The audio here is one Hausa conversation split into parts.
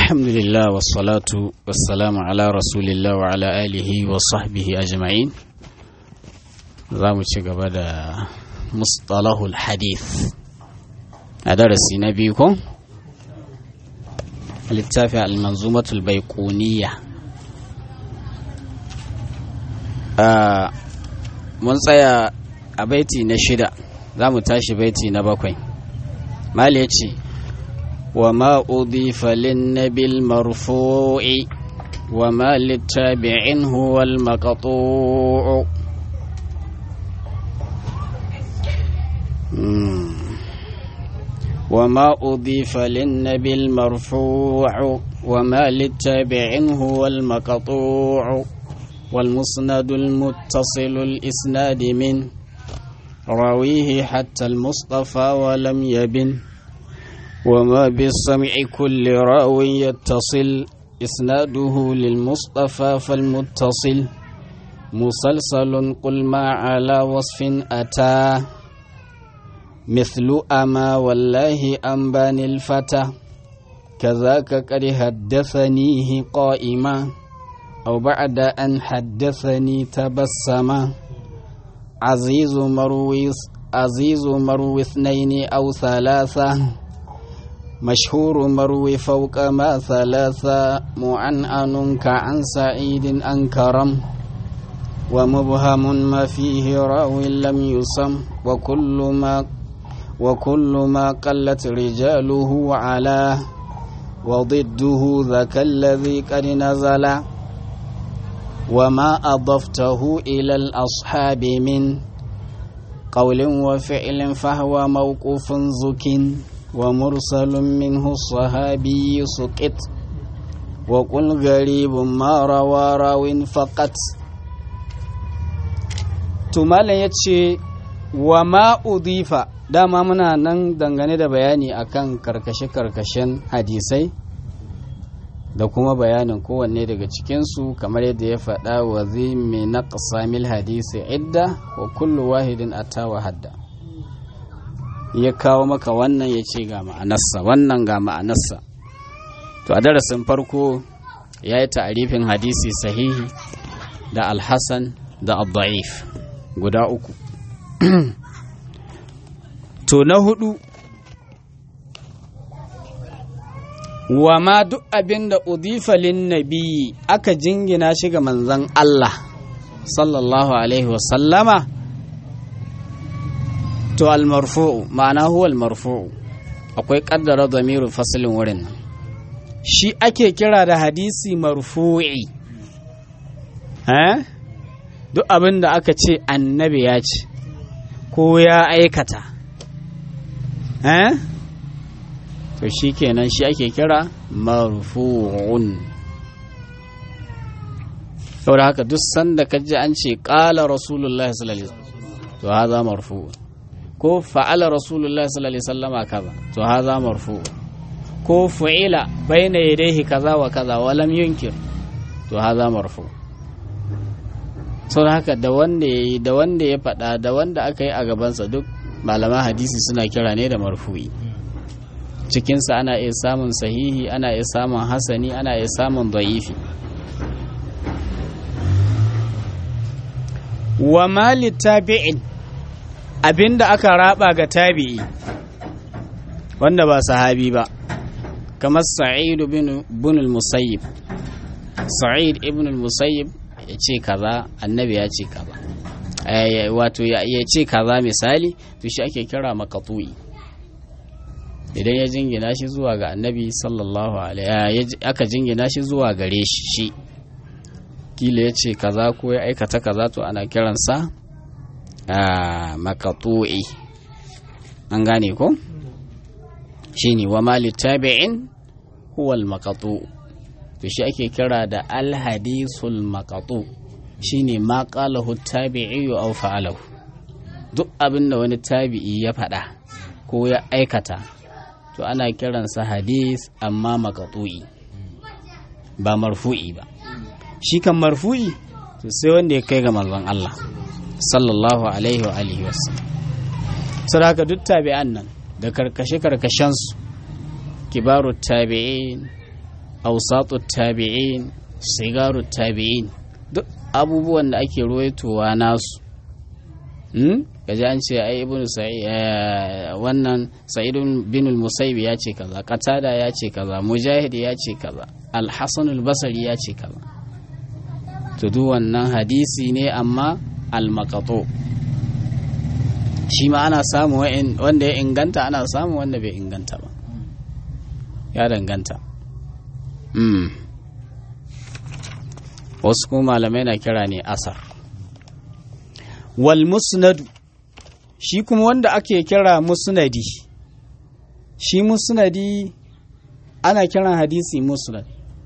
الحمد لله والصلاة والسلام على رسول الله وعلى آله وصحبه أجمعين zamu ci gaba da mustalahul hadith a darasi na biyu ko littafi al-manzumatul baiquniya mun tsaya a baiti na shida za mu tashi baiti na bakwai mali ya ce wa ma udifa linnabi marfu'i wa ma littabi'in huwa al-maqtu'u وما أضيف للنبي المرفوع وما للتابع هو المقطوع والمسند المتصل الإسناد من راويه حتى المصطفى ولم يبن وما بالسمع كل راوي يتصل إسناده للمصطفى فالمتصل مسلسل قل ما على وصف أتى مثل أما والله أنبان الفتى كذاك قد حدثنيه قائما أو بعد أن حدثني تبسما عزيز مروي عزيز مروي اثنين أو ثلاثة مشهور مروي فوق ما ثلاثة معنعن كعن سعيد أنكرم ومبهم ما فيه راو لم يسم وكل ما وكل ما قلت رجاله على وضده ذاك الذي قد نزل وما أضفته إلى الأصحاب من قول وفعل فهو موقوف زك ومرسل منه الصحابي سقط وقل غريب ما روى راو فقط tumala ya ce wa ma'udifa dama muna nan dangane da bayani akan karkashe-karkashen hadisai da kuma bayanin kowanne daga cikinsu kamar yadda ya faɗa wa zai mai na ƙasamil hadisi idda wa kullu wahidin atawa hadda ya kawo maka wannan ya ce ga ma'anarsa wannan ga ma'anarsa to a darasin farko ya yi ta'arifin hadisi sahihi da alhassan da abda'if guda uku to na hudu wa ma duk abin da udifalin nabi aka jingina shi ga manzan Allah sallallahu alaihi wasallama to almarfu'u ma'ana huwa almarfu'u akwai kaddara zamirin fasilin wurin nan shi ake kira da hadisi marfu'i eh duk abin da aka ce annabi ya ce ko ya aikata eh to shi kenan shi ake kira marfu'un saboda haka duk sanda ka ji an ce ƙala rasulullahi sallallahu alaihi to haza marfu'un ko fa'ala rasulullahi sallallahu alaihi sallama kaza to haza marfu'un ko fu'ila bayna yadayhi kaza wa kaza wa lam yunkir to haza marfu'un sau haka da wanda ya yi da wanda ya faɗa da wanda aka yi a gabansa duk malaman hadisi suna kira ne da marfu'i cikinsa ana iya samun sahihi ana iya samun hasani ana iya samun da'ifi wa mali tabi'in abinda aka raba ga tabi'i wanda ba sahabi ba kamar sa'id ibn al-musayyib sa'id ibn al-musayyib ya ce kaza annabi ya ce kaza wato ya ce kaza misali to shi ake kira makatu'i idan ya jingina shi zuwa ga annabi sallallahu alaihi aka jingina shi zuwa gare shi shi kila ya ce kaza ko ya aikata kaza to ana kiransa makatu'i an gane ko shine wa mali tabi'in huwa al-maqtu' to shi ake kira da alhadisul maqatu shine ma qalahu tabi'i aw fa'alahu duk abin da wani tabi'i ya faɗa ko ya aikata to ana kiransa hadis amma maqatu'i ba marfu'i ba shi kan marfu'i to sai wanda ya kai ga manzon Allah sallallahu alaihi wa alihi wasallam saboda duk tabi'an nan da karkashe karkashen su kibaru tabi'in ausatu tabi'in sigaru tabi'in duk abubuwan da ake ruwaitowa nasu hmm? kaji an ce ai ibnu sa'id wannan sa'idun bin al-musayyib ya ce kaza qatada ya ce kaza mujahid ya ce kaza al-hasan al-basri ya ce kaza to duk wannan hadisi ne amma al-maqatu shi ma ana samu wanda ya inganta ana samu wanda bai inganta ba ya danganta mm. wasu kuma malamai na kira ne asar wal musnadu shi kuma wanda ake kira musnadi shi musnadi ana kiran hadisi musnad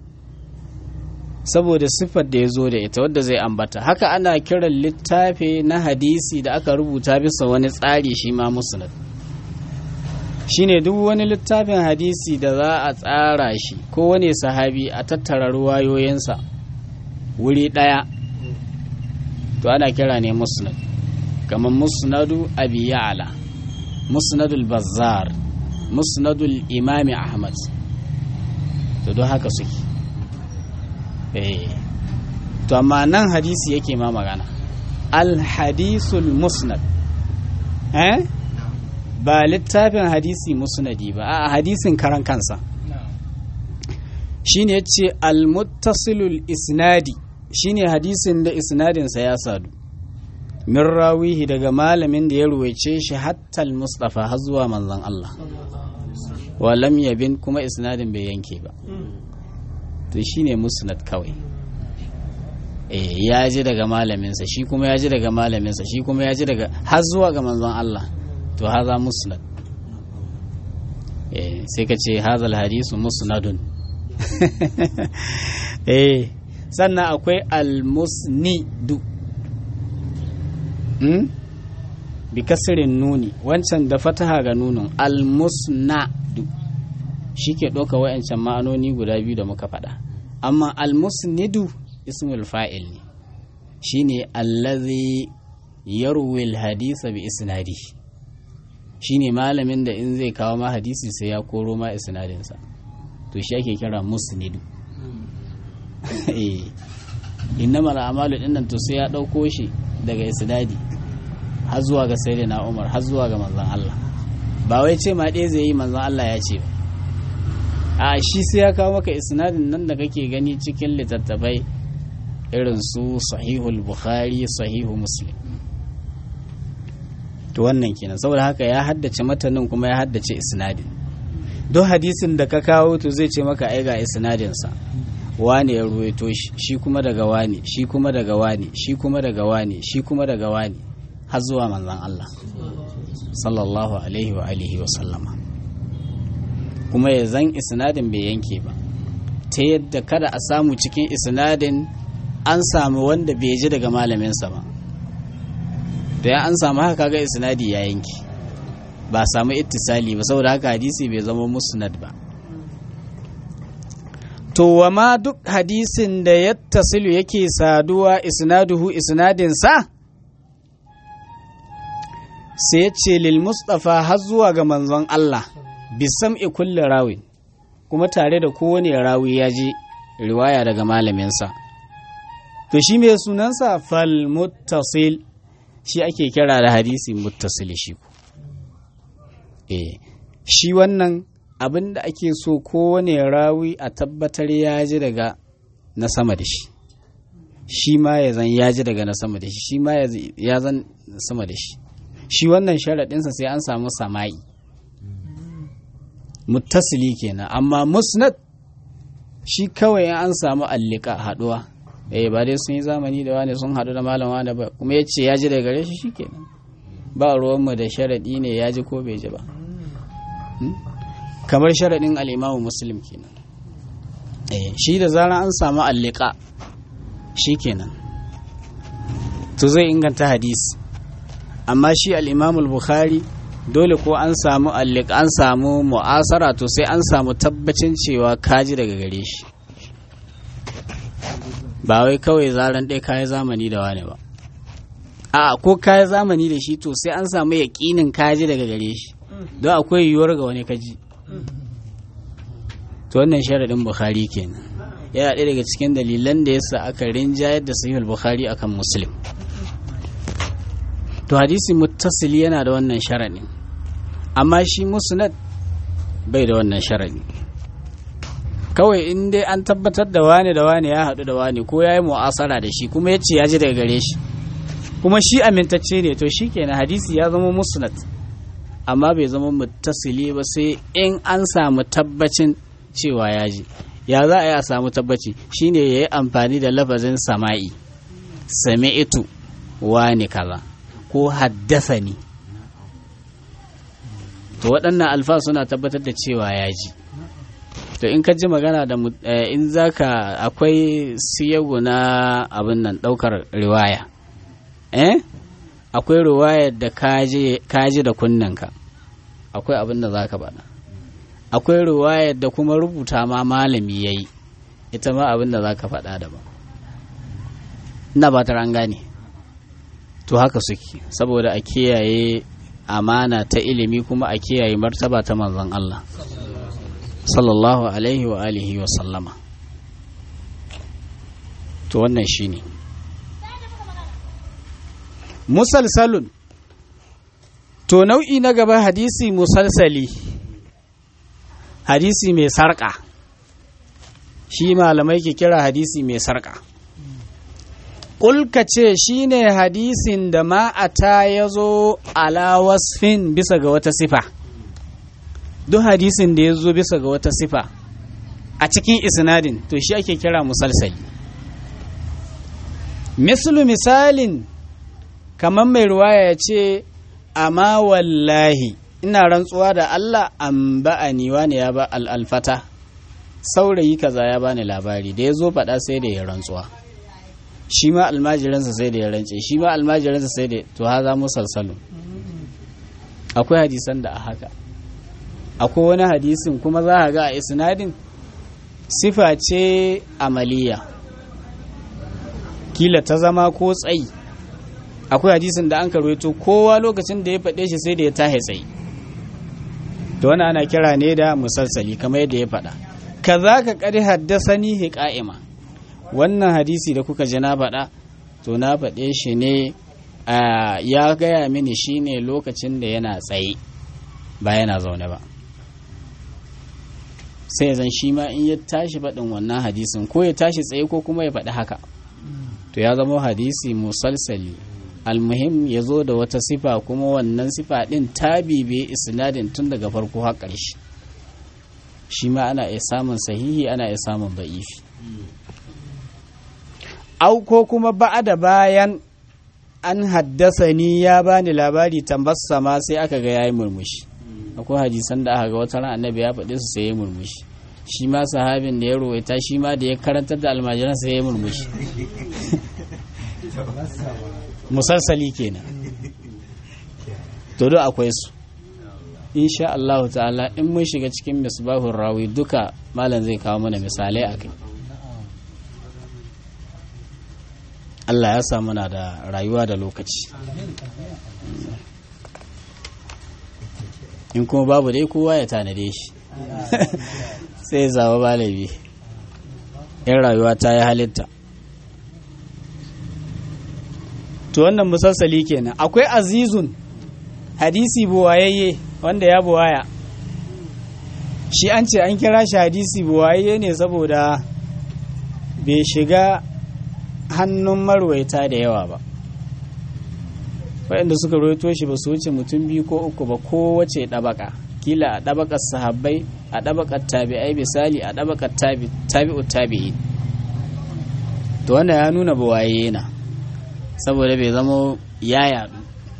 saboda siffar da ya zo da ita wadda zai ambata haka ana kiran littafi na hadisi da aka rubuta bisa wani tsari shi ma musnad shine duk wani littafin hadisi da za a tsara shi ko wani sahabi a tattara ruwayoyinsa wuri ɗaya to ana kira ne musnad kamar musnadu abi ya'la musnadul bazzar musnadul imami ahmad to don haka suke eh to amma nan hadisi yake ma magana al hadisul musnad eh ba littafin hadisi musnadi ba a hadisin karan kansa shine yace al muttasilul isnadi shine hadisin da isnadinsa ya sadu min rawihi daga malamin da ya ruwaice shi hattal mustafa har zuwa manzon Allah wa lam yabin kuma isnadin bai yanke ba to shine musnad kawai eh ya ji daga malaminsa shi kuma ya ji daga malaminsa shi kuma ya ji daga har zuwa ga manzon Allah to haza musnad eh sai ka ce hazal hadisu musnadun eh sannan akwai almusnidu hmm? bi kasirin nuni wancan da fataha ga nunin almusnadu shi ke ɗauka wa'ancan ma'anoni guda biyu da muka faɗa amma almusnidu ismul fa'il ne shi ne allazi yarwil hadisa bi isnadi shi ne malamin da in zai kawo ma hadisi sai ya koro ma isnadinsa to shi ake kira musnidu innama al'amalu din nan to sai ya ɗauko shi daga isnadi har zuwa ga sayyidina Umar har zuwa ga manzon Allah ba wai ce ma ɗaya zai yi manzon Allah ya ce ba a shi sai ya kawo maka isnadin nan da kake gani cikin littattafai irin su sahihul bukhari sahihu muslim to wannan kenan saboda haka ya haddace matanin kuma ya haddace isnadin don hadisin da ka kawo to zai ce maka ai ga isnadinsa wane ya ruwaito shi shi kuma daga wane shi kuma daga wane shi kuma daga wane shi kuma daga wane har zuwa manzon Allah sallallahu alaihi wa alihi wa sallama kuma ya zan isnadin bai yanke ba ta yadda kada a samu cikin isnadin an samu wanda bai ji daga malaminsa ba da ya an samu haka kaga isnadi ya yanke ba samu ittisali ba saboda haka hadisi bai zama musnad ba to wa ma duk hadisin da ya tasilu yake saduwa isnaduhu isnadinsa sai ce lil mustafa har zuwa ga manzon Allah bisam'i kulli rawin kuma tare da kowane rawi ya ji riwaya daga malaminsa to shi mai sunansa fal muttasil shi ake kira da hadisi muttasil shi ku eh shi wannan abin da ake so kowane rawi a tabbatar ya ji daga na sama da shi shi ma ya zan ya ji daga na sama da shi shi ma ya zan sama da shi shi wannan sharaɗinsa sai an samu sama'i muttasili kenan amma musnad shi kawai an samu allika haɗuwa eh ba dai sun yi zamani da wani sun haɗu da malam wani ba kuma ya ce ya ji daga gare shi shikenan ba ruwanmu da sharaɗi ne ya ji ko bai ji ba kamar sharaɗin al'imamu muslim kenan shi da zarar an samu allika shi kenan to zai inganta hadisi amma shi al'imamu bukhari dole ko an samu allika an samu mu'asara to sai an samu tabbacin cewa kaji daga gare shi ba wai kawai zaran ɗaya kayi zamani da wani ba a ko kayi zamani da shi to sai an samu yaƙinin kaji daga gare shi don akwai yiwuwar ga wani kaji to wannan sharadin bukhari kenan yana ɗaya daga cikin dalilan da yasa aka rinjayar da sahihul bukhari akan muslim to hadisi muttasili yana da wannan sharadin amma shi musnad bai da wannan sharadi kawai in dai an tabbatar da wane da wane ya haɗu da wane ko ya yi mu'asara da shi kuma ya ce ya ji daga gare shi kuma shi amintacce ne to shi kenan hadisi ya zama musnad amma bai zama muttasili ba sai in an samu tabbacin cewa ya ji ya za a yi a samu tabbaci shine ya yi amfani da lafazin sama'i sami'itu wani kaza ko haddasani to waɗannan alfa suna tabbatar da cewa ya ji to in ka ji magana da in zaka akwai siyagu na abin nan ɗaukar riwaya eh akwai riwayar da kaji da kunnanka akwai abin da zaka faɗa akwai riwayar da kuma rubuta ma malami ya yi ita ma abin da zaka faɗa daban ina ba ta gane to haka suke saboda a kiyaye amana ta ilimi kuma a kiyaye martaba ta manzon Allah sallallahu alaihi wa alihi wa sallama to wannan shine musalsalun to nau'i na gaba hadisi musalsali hadisi mai sarƙa shi malamai ke kira hadisi mai sarƙa ƙulka ce shi ne hadisin da ma'ata ya zo ala wasfin bisa ga wata sifa duk hadisin da ya zo bisa ga wata sifa a cikin isnadin to shi ake kira musalsali mislu misalin kamar mai ruwaya ya ce amma wallahi ina rantsuwa da Allah an ba'ani wani ya ba al'alfata saurayi kaza ya bani labari da ya zo faɗa sai da ya rantsuwa shi ma almajiransa sai da ya rance shi ma almajiransa sai da to haza musalsalu akwai hadisan da a haka akwai wani hadisin kuma za a ga a isnadin sifa ce amaliya kila ta zama ko tsayi akwai hadisin da an karwaito kowa lokacin da ya faɗe shi sai da ya tahe tsayi to wani ana kira ne da musalsali kamar yadda ya faɗa kaza ka ƙari haddasa ni hiƙa'ima wannan hadisi da kuka ji na faɗa to na faɗe shi ne ya gaya mini shi ne lokacin da yana tsaye ba yana zaune ba sai zan shi ma in ya tashi faɗin wannan hadisin ko ya tashi tsaye ko kuma ya faɗi haka to ya zama hadisi musalsali almuhim ya zo da wata sifa kuma wannan sifa ɗin ta bibe isnadin tun daga farko har ƙarshe shi ma ana iya samun sahihi ana iya samun ba'ifi au ko kuma da bayan an haddasa ni ya bani labari tambassa ma sai aka ga yayi murmushi akwai hadisan da aka ga wata ran annabi ya faɗi su sai ya murmushi shi ma sahabin da ya ruwaita shi ma da ya karantar da almajiran sai ya murmushi musalsali kenan to do akwai su insha Allah ta'ala in mun shiga cikin misbahun rawi duka malam zai kawo mana misalai a kai Allah ya sa muna da rayuwa da lokaci in kuma babu dai kowa ya tanade shi sai zaba balabi in rayuwa ta yi halitta to wannan musassali kenan akwai azizun hadisi buwayayye wanda ya buwaya shi an ce an kira shi hadisi buwayayye ne saboda bai shiga hannun marwaita da yawa ba waɗanda suka roito shi ba su wuce mutum biyu ko uku ba kowace ɗabaka kila a ɗabakar sahabbai a ɗabakar tabi'ai misali a ɗabakar tabi'u tabi'i to wanda ya nuna buwaye na saboda bai zama ya yaɗu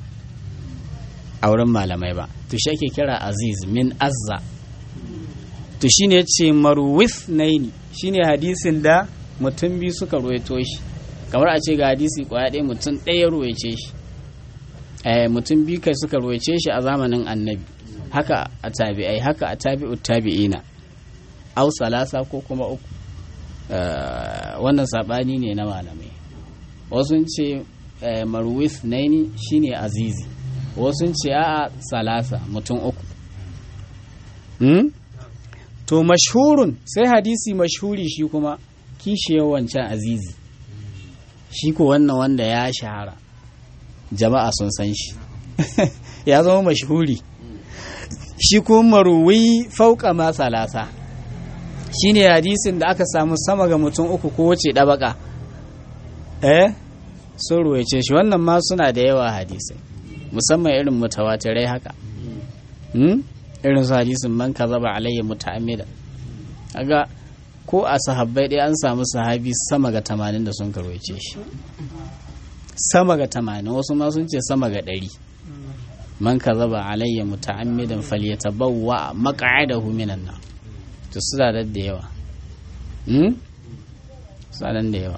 a wurin malamai ba to shi ake kira aziz min azza to shine ce marwif naini shine hadisin da mutum biyu suka ruwaito shi kamar a ce ga hadisi kwaya ɗaya mutum ɗaya ruwaice shi mutum biyu kai suka ruwaice shi a zamanin annabi haka a tabi'ai haka a tabi'ut tabi'ina au salasa ko kuma uku wannan saɓani ne na malamai wasu ce marwif naini shine azizi wasu ce a salasa mutum uku to mashhurun sai hadisi mashhuri shi kuma kishiyar wancan azizi shi ko wannan wanda ya shahara jama'a sun san shi ya zama mashhuri shi kuma maruwi fauka ma salasa shine hadisin da aka samu sama ga mutum uku ko wace ɗabaka eh sun ruwaice shi wannan ma suna da yawa hadisai musamman irin mutawatirai haka irin su hadisin man kazaba alayya muta'ammida kaga ko a sahabbai dai an samu sahabi sama ga tamanin da sun karwace shi sama ga tamanin wasu ma sun ce sama ga ɗari man kazaba alayya muta'ammidan falyatabawwa maq'adahu minan nar to suna da da yawa hmm suna da yawa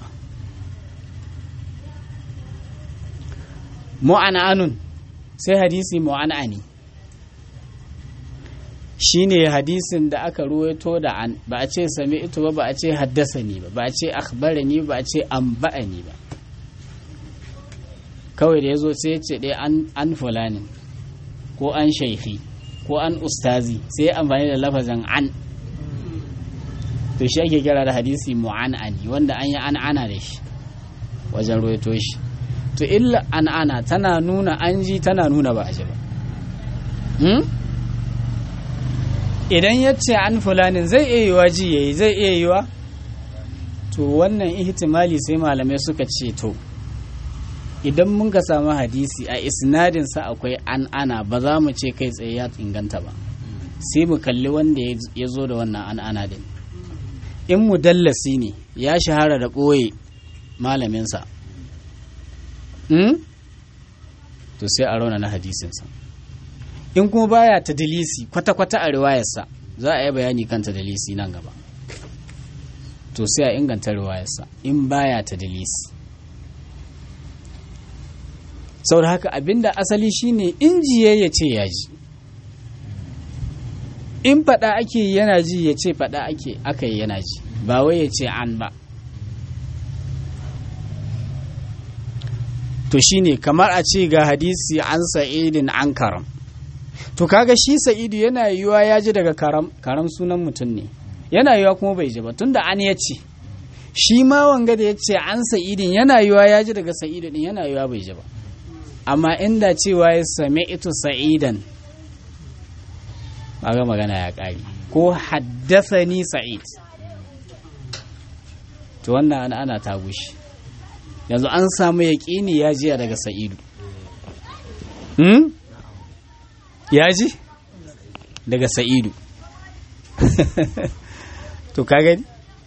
mu'ana'anun sai hadisi mu'ana'ani shine hadisin da aka ruwaito da an ba a ce sami ito ba ba a ce haddasa ni ba ba a ce akhbarani ba a ce amba'ani ba kawai da ya zo sai ya ce dai an fulani ko an shaikhi ko an ustazi sai amfani da lafazin an to shi ake kira da hadisi mu'an'ani wanda an yi an'ana da shi wajen ruwaito shi to illa an'ana tana nuna an ji tana nuna ba a ji ba idan ya ce an fulanin zai iya yiwa ji yayi zai iya yiwa to wannan ihtimali sai malamai suka ce to idan mun ka samu hadisi a isnadinsa akwai an ana ba za mu ce kai tsaye ya inganta ba sai mu kalli wanda ya zo da wannan an ana din in mudallasi ne ya shahara da ɓoye malaminsa to sai a rauna na hadisinsa in kuma baya ta dalisi kwata-kwata a riwayarsa za a yi bayani kan ta dalisi nan gaba to sai a inganta riwayarsa in baya ta dalisi sau da haka abinda asali shine injiye ya ce ya ji in faɗa ake yana ji ya ce faɗa ake aka yi yana ji ba wai ya ce an ba to shine kamar a ce ga hadisi an sa'idin an karam to kaga shi sa'idu yana yiwuwa ya ji daga karam karam sunan mutum ne yana yiwuwa kuma bai ji ba tunda an ya ce shi ma wanga da ya ce an sa'idin yana yiwuwa ya ji daga sa'idu din yana yiwuwa bai ji ba amma inda cewa ya sami ito sa'idan ga magana ya ƙari ko haddasani sa'id to wannan ana ana ta gushi yanzu an samu yaƙini ya jiya daga sa'idu hmm? ya ji daga sa'idu to ka gani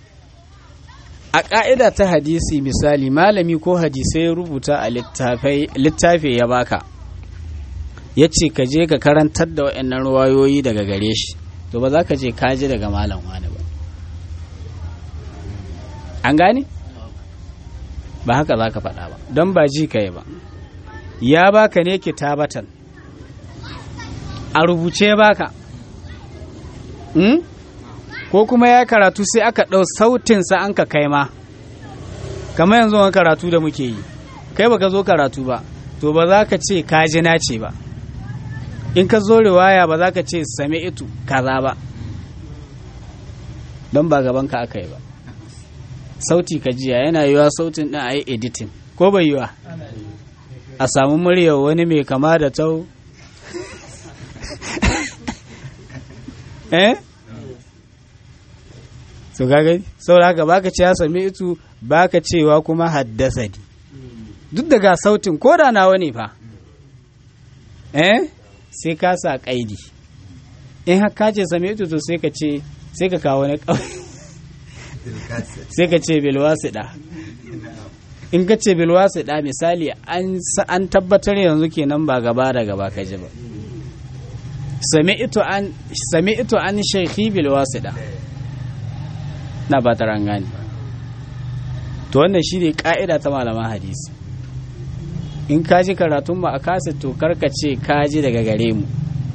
a ƙa'ida ta hadisi misali malami ko hadisai ya rubuta a littafi ya baka ya ce ka je ka karantar da waɗannan ruwayoyi daga gare shi to ba za ka je kaji daga malam wani ba an gane ba haka za ka faɗa ba don ba ji ka yi ba ya baka ne kitabatan a rubuce baka hmm? ko kuma ya karatu sai aka ɗau sautinsa an ka kai ma kamar yanzu wani karatu da muke yi kai baka zo karatu ba to ba za ka ce kaji na ce ba in ka zo riwaya ba za ka ce same itu kaza ba don ba gaban ka aka yi ba sauti ka jiya yana yiwa sautin ɗin a yi editing ko bai yiwa a samu muryar wani mai kama da tau eh so kaga saboda haka baka ce ya sami itu baka cewa kuma haddasa ni duk da ga sautin ko da nawa ne fa eh sai ka sa kaidi in har ka ce sami itu to sai ka ce sai ka kawo na sai ka ce bilwasida in ka ce bilwasida misali an tabbatar yanzu kenan ba gaba da gaba ka ji ba sami'tu an sami'tu an shaykhi bil wasida na ba ta gani to wannan shine ka'ida ta malaman hadisi in ka ji karatun ba a kasa to karka ce ka ji daga gare mu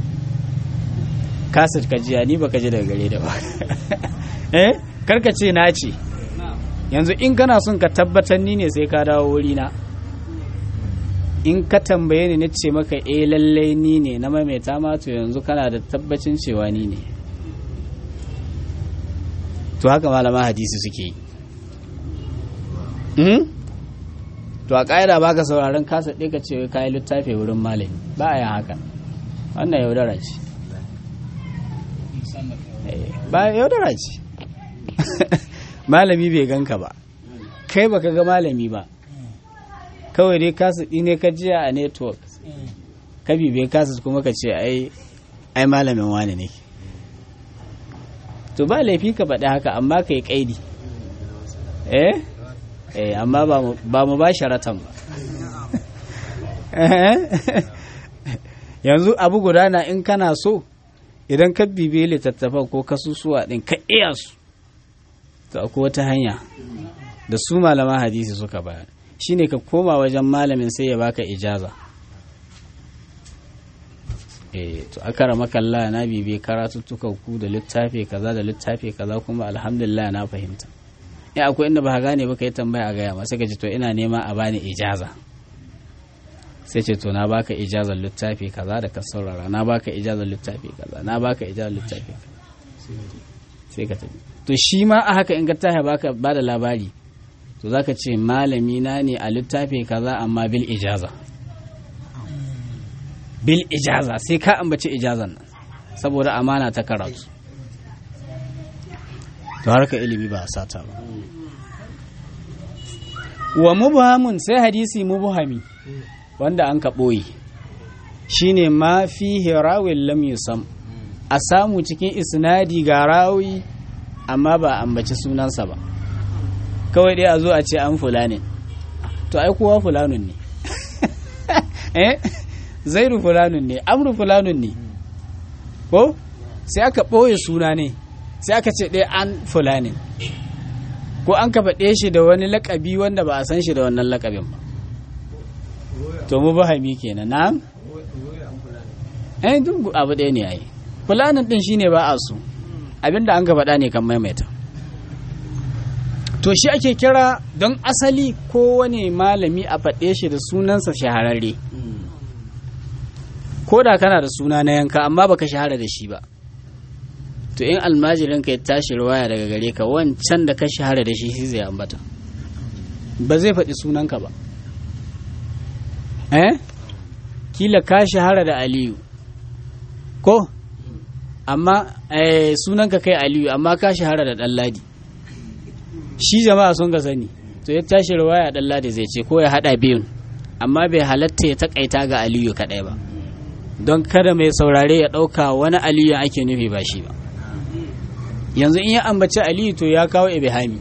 kasa ka ji ni ba ka ji daga gare da ba eh karka ce na ce yanzu in kana son ka tabbatar ni ne sai ka dawo wuri na in ka tambaye ni na ce maka eh lallai ni ne na maimaita ma to yanzu kana da tabbacin cewa ni ne to haka malama hadisi suke yi Mhm. to a ƙa'ida ba ka sauraron kasa ɗaya ka ce kayi littafi wurin malami ba a yin haka wannan yaudara ce Eh, ba yaudara ce malami bai ganka ba kai baka ga malami ba kawai dai kasa ɗi ne ka jiya a network ka bibe kasa kuma ka ce ai ai malamin wani ne to ba laifi ka faɗi haka amma ka yi ƙaidi eh eh amma ba mu- ba mu ba sharatan ba yanzu abu guda na in kana so idan ka bibe littattafan ko kasusuwa ɗin ka iya su to akwai wata hanya da su malaman hadisi suka bayar shine ka koma wajen malamin sai ya baka ijaza eh to akara makalla na bibe karatuttukan ku da littafi kaza da littafi kaza kuma alhamdulillah na fahimta ya akwai inda ba ka gane ba ka yi tambaya a gaya ma sai ka ce to ina nema a bani ijaza sai ce to na baka ijazar littafi kaza da ka saurara na baka ijazar littafi kaza na baka ijazar littafi kaza sai ka tafi to shi ma a haka in ka tashi baka ba da labari to zaka ce malami na ne a littafi kaza amma bil ijaza bil ijaza sai ka ambaci ijazan nan saboda amana ta karatu to harka ilimi ba a sata ba wa mubhamun sai hadisi mubhami wanda an ka ɓoye shine ma fi rawin lam yusam a samu cikin isnadi ga rawi amma ba a ambaci sunansa ba kawai dai a zo a ce an fulanin to ai kowa fulanun ne eh zairu fulanun ne amru fulanun ne ko sai aka ɓoye suna ne sai aka ce ɗaya an fulanin ko an ka faɗe shi da wani lakabi wanda ba a san shi da wannan lakabin ba to mu bahami kenan na eh duk abu ɗaya ne ai fulanin ɗin shine ba a so abinda an ka faɗa ne kan maimaita to shi ake kira don asali kowane malami a faɗe shi da sunansa shahararre ko da kana da suna na yanka amma baka shahara da shi ba to in almajirin ka ya tashi ruwaya daga gare ka wancan da ka shahara da shi shi zai ambata ba zai faɗi sunanka ba eh kila ka shahara da aliyu ko amma eh, sunanka kai aliyu amma ka shahara da ɗanladi shi jama'a sun ga sani to ya tashi ruwaya ɗanladi zai ce ko ya haɗa biyun amma bai halatta ya taƙaita ga aliyu kaɗai ba don kada mai saurare ya ɗauka wani aliyu ake nufi ba shi ba yanzu in ya ambaci aliyu to ya kawo ibihami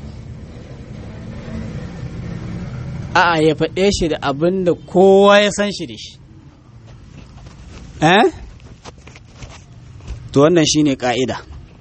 a'a ya faɗe shi da abin da kowa ya san shi da shi eh to wannan shine ka'ida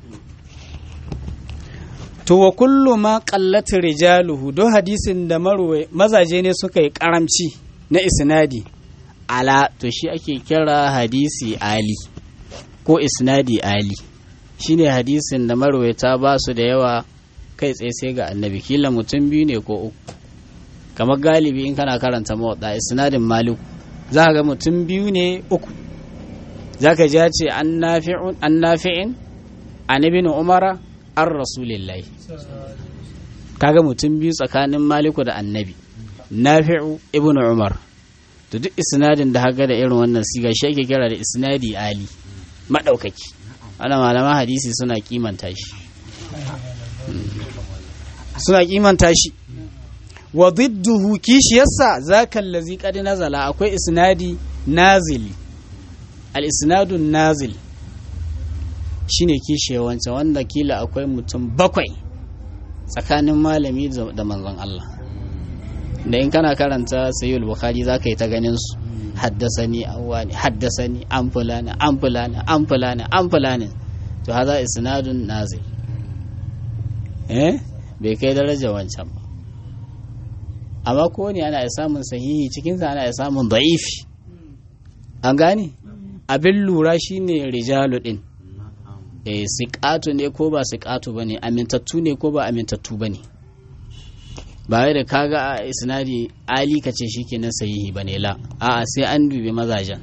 to wa kullu ma qallat rijaluhu do hadisin da marwai mazaje ne suka yi karamci na isnadi ala to shi ake kira hadisi ali ko isnadi ali shine hadisin da marwaita ba su da yawa kai tsaye sai ga annabi kila mutum biyu ne ko uku kamar galibi in kana karanta mawaɗa isnadin malik za ga mutum biyu ne uku za ka ji ce an nafi'in an ibn umara an rasulillahi kaga mutum biyu tsakanin maliku da annabi nafi'u ibn umar to duk isnadin da haka da irin wannan siga shi ake kira da isnadi ali maɗaukaki ana malaman hadisi suna kimanta shi suna kimanta shi wa didduhu kishiyarsa zaka allazi qad nazala akwai isnadi nazili al isnadu nazil shine kishiyar wancan wanda kila akwai mutum bakwai tsakanin malami da manzon Allah da in kana karanta sayyid bukhari zaka yi ta ganin su haddasani awwani haddasani an fulani an fulani an fulani an fulani to haza isnadun nazil eh bai kai daraja wancan ba amma ko ne ana samun sahihi cikinsa ana samun da'ifi an gane abin lura shine rijalu din eh siqatu ne ko ba siqatu bane amintattu ne ko ba amintattu bane ba wai da kaga a isnadi ali kace shikenan sahihi bane la a'a sai an dubi mazajen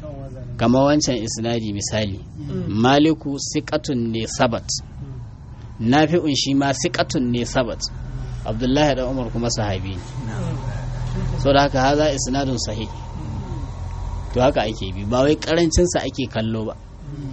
kamar wancan isnadi misali maliku siqatun ne sabat nafi'un shi ma siqatun ne sabat abdullahi da umar kuma sahabi ne so da haka haza isnadun sahih to haka ake bi ba wai karancinsa ake kallo ba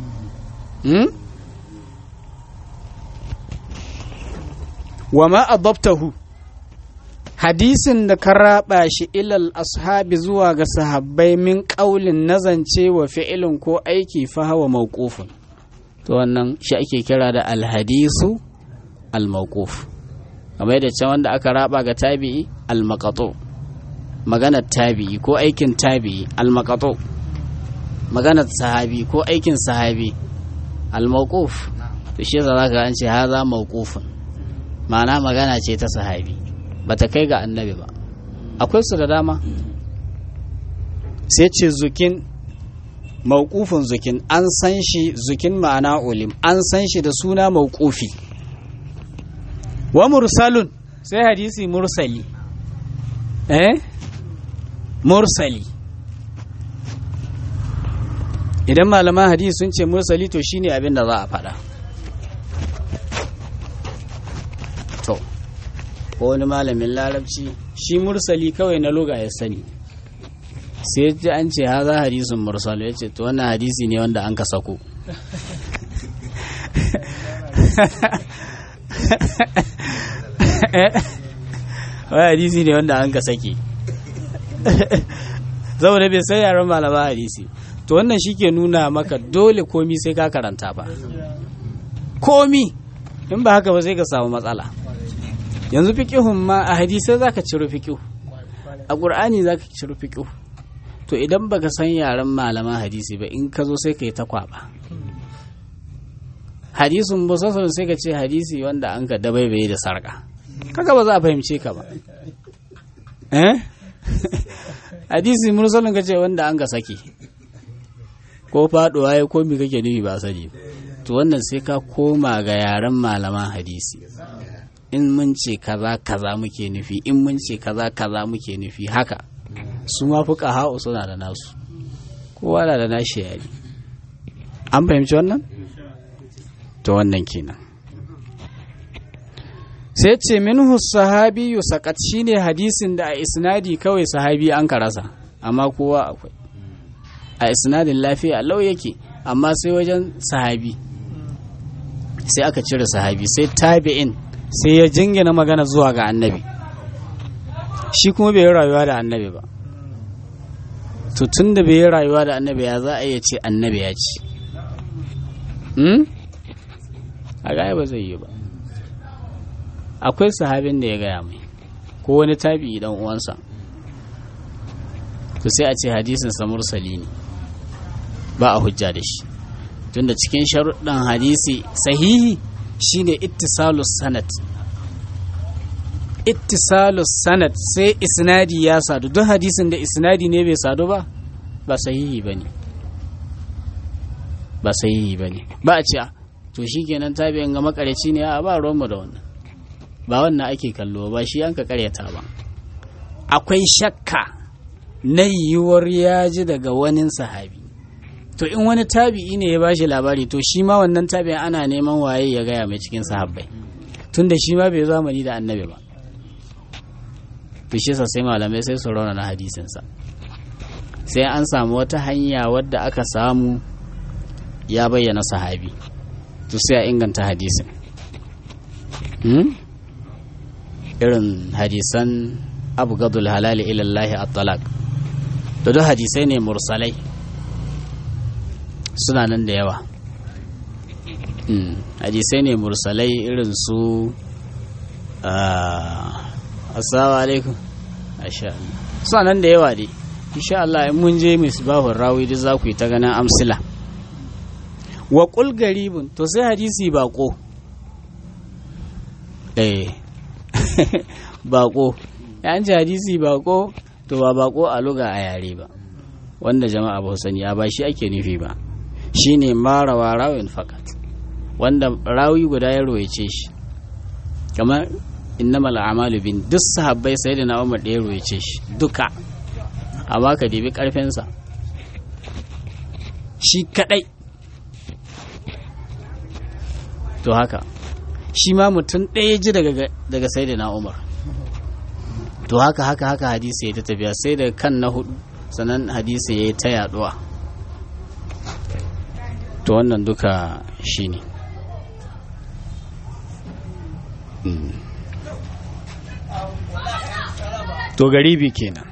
wa ma adabtahu hadisin da ka raba shi ilal ashabi zuwa ga sahabbai min ƙaulin nazance wa fi'ilin ko aiki fa hawa mawqufun to wannan shi ake kira da alhadisu almawquf kamar yadda can wanda aka raba ga tabi'i almaqatu maganar tabi'i ko aikin tabi'i almaqatu maganar sahabi ko aikin sahabi almawquf to shi yasa zaka an ce haza mawqufun ma'ana magana ce ta sahabi bata kai ga annabi ba akwai su da dama sai ce zukin mawqufun zukin an san shi zukin ma'ana ulim an san shi da suna mawqufi wa mursalun sai hadisi mursali eh mursali idan malaman hadisi sun ce mursali to shine abin da za a faɗa to ko wani malamin larabci shi mursali kawai na loga ya sani sai ji an ce haza hadisun mursal ya ce to wannan hadisi ne wanda an ka sako wai hadisi ne wanda an ka sake saboda bai sai yaran malama hadisi to wannan shi ke nuna maka dole komi sai ka karanta ba komi in ba haka ba sai ka samu matsala yanzu fiƙihun ma a hadisai za ka ciro fiƙihu a ƙur'ani za ka ciro fiƙihu to idan baka san yaren malaman hadisi ba in ka zo sai ka yi ta kwaba hadisun busassun sai ka ce hadisi wanda an ka dabaibaye da sarƙa kaga ba za a fahimce ka ba eh hadisi mursalin ka ce wanda an ka sake ko faɗuwa ya komi kake nufi ba sani to wannan sai ka koma ga yaren malaman hadisi in mun ce kaza kaza muke nufi in mun ce kaza kaza muke nufi haka su ma fuka ha'u suna da nasu kowa na da nashi yari an fahimci wannan to wannan kenan sai ce minhu sahabi sakat shine hadisin da a isnadi kawai sahabi an karasa amma kowa akwai a isnadin lafiya lau yake amma sai wajen sahabi sai aka cire sahabi sai tabi'in sai ya jingina magana zuwa ga annabi shi kuma bai yi rayuwa da annabi ba to tun da bai yi rayuwa da annabi ya za a iya ce annabi ya ce a gaya ba zai yi ba akwai sahabin da ya gaya mai ko wani tabi dan uwansa to sai a ce hadisin sa mursali ne ba a hujja da shi tunda cikin sharuɗan hadisi sahihi shine ittisalus sanad ittisalus sanad sai isnadi ya sadu duk hadisin da isnadi ne bai sadu ba ba sahihi bane ba sahihi bane ba a ce to shikenan tabi'in ga makareci ne a ba ruwanmu da wannan ba wannan ake kallo ba shi an ka karyata ba akwai shakka na yiwuwar ya ji daga wani sahabi to in wani tabi'i ne ya bashi labari to shi ma wannan tabi'in ana neman waye ya gaya mai cikin sahabbai tunda shi ma bai zamani da annabi ba to shi sai malamai sai su rauna na hadisinsa sai an samu wata hanya wadda aka samu ya bayyana sahabi to sai a inganta hadisin irin hadisan abu gadul halali ilallahi at-talaq da duk hadisai ne mursalai suna nan da yawa hadisai ne mursalai irin su assalamu alaikum suna nan da yawa dai insha Allah in mun je misbahun rawi duk za ku yi ta ganin amsila wa qul garibun to sai hadisi bako eh bako yan ji hadisi bako to ba bako a luga a yare ba wanda jama'a ba sani ya ba shi ake nufi ba shine marawa rawin fakat wanda rawi guda ya royace shi kamar innamal a'malu bin duk sahabbai sai da na umar da ya royace shi duka amma ka dibi karfinsa shi kadai to haka shi ma mutum ɗaya ji daga sai da na umar to haka haka haka hadisi ya ta tafiya sai da kan na hudu sannan hadisi ya yi ta yaduwa to wannan duka shi ne to garibi kenan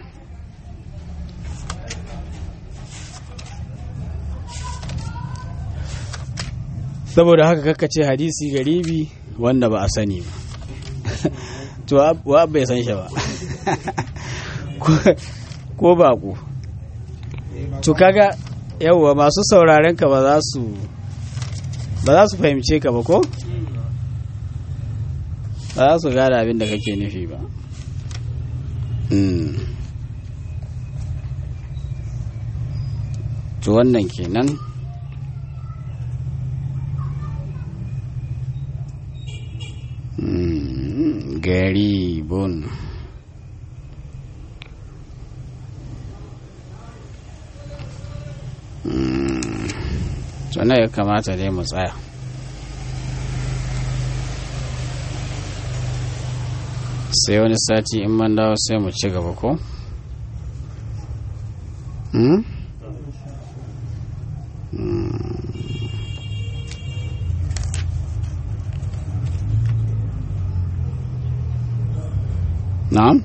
saboda haka kakace hadisi garibi wanda ba a sani ba to wa bai san shi ba ko baƙo to kaga yawwa masu sauraren ka ba za su ba za su fahimce ka ba ko ba za su gada abin da kake nufi ba to wannan kenan garibun sannan ya kamata dai mu tsaya sai wani sati in man dawo sai mu ci gaba ko? na'am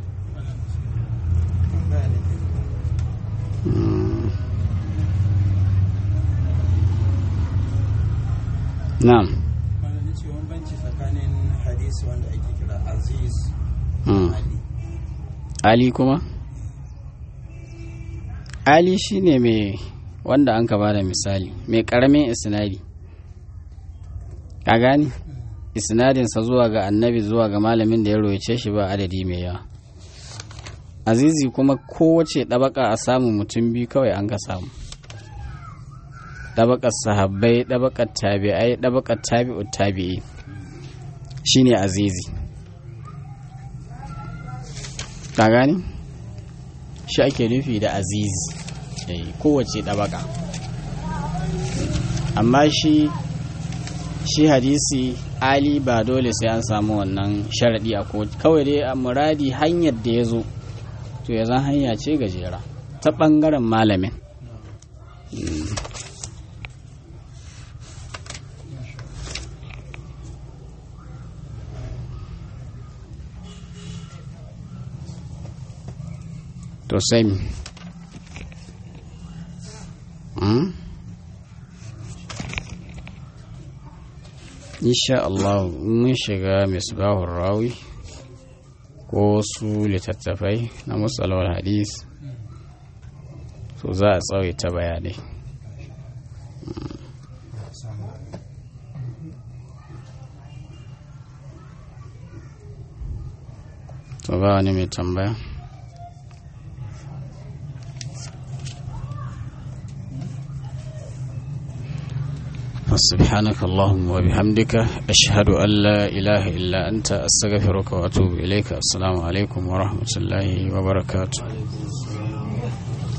na'am tsakanin hadisi wanda ake kira aziz ali ali kuma ali shine mai wanda an ka bada misali mai karamin isnadi ka gani isnadinsa zuwa ga annabi zuwa ga malamin da ya royace shi ba adadi mai yawa azizi kuma kowace ɗabaka a samun mutum biyu kawai an ka samu ɗabakar sahabbai ɗabakar tabi'ai ɗabakar tabi'u tabi'i shine azizi ka gani shi ake nufi da azizi kowace ɗabaka amma shi shi hadisi ali ba dole sai an samu wannan sharaɗi a kawai dai a muradi hanyar da ya zo to ya zan hanya ce gajera ta ɓangaren malamin to sai insha Allah mun shiga misbahun rawi ko su littattafai na musalawar hadis so za a tsawaita bayanai to ba wani mai tambaya سبحانك اللهم وبحمدك أشهد أن لا إله إلا أنت أستغفرك وأتوب إليك السلام عليكم ورحمة الله وبركاته